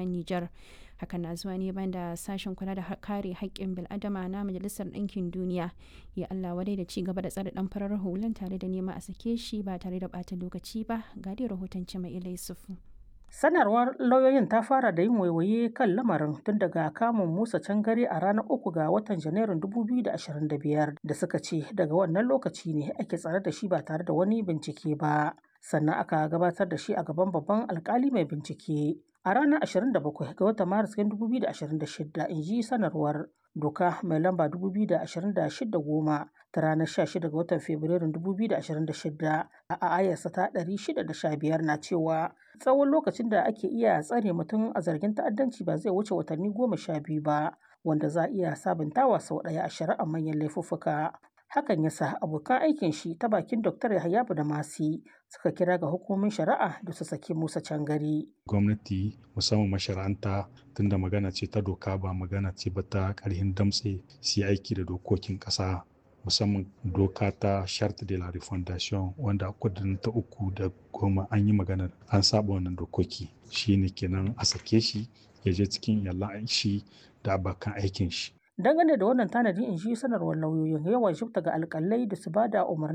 Nijar. Hakan na zuwa ne bayan da sashen kula da kare haƙƙin bil'adama na Majalisar Ɗinkin Duniya ya Allah wadai da ci gaba da tsare ɗan farar hulan tare da nema a sake shi ba tare da ɓata lokaci ba ga dai rahoton Cima Yusufu. Sanarwar lauyoyin ta fara da yin waiwaye kan lamarin tun daga kamun Musa Cangare a ranar uku ga watan Janairun 2025 da suka ce daga wannan lokaci ne ake tsare da shi ba tare da wani bincike ba. Sannan aka gabatar da shi a gaban babban alkali mai bincike. A ranar 27 ga watan Maris 2026 in ji sanarwar doka mai lamba 2026 goma ta ranar 16 ga watan Fabrairun 2026 a ayarsa ta 615 na cewa tsawon lokacin da ake iya tsare mutum a zargin ta'addanci ba zai wuce watanni goma sha biyu ba wanda za a iya sabuntawa sau ɗaya a shari'ar manyan laifuffuka. Hakan ya sa abokan aikin shi ta bakin Dr. Yahaya da Masi suka kira ga hukumomin shari'a da su saki Musa Cangari. Gwamnati musamman mashara'anta tunda magana ce ta doka ba magana ce ba ta ƙarhin damtse su aiki da dokokin ƙasa musamman doka ta charte de la refondation wanda kudin ta uku da goma an yi maganar an saba wannan dokoki shine kenan a sake shi ya je cikin iyalan shi da abokan aikin shi dangane da wannan tanadi in shi sanarwar lauyoyin yawan shifta ga alkalai da su bada umarni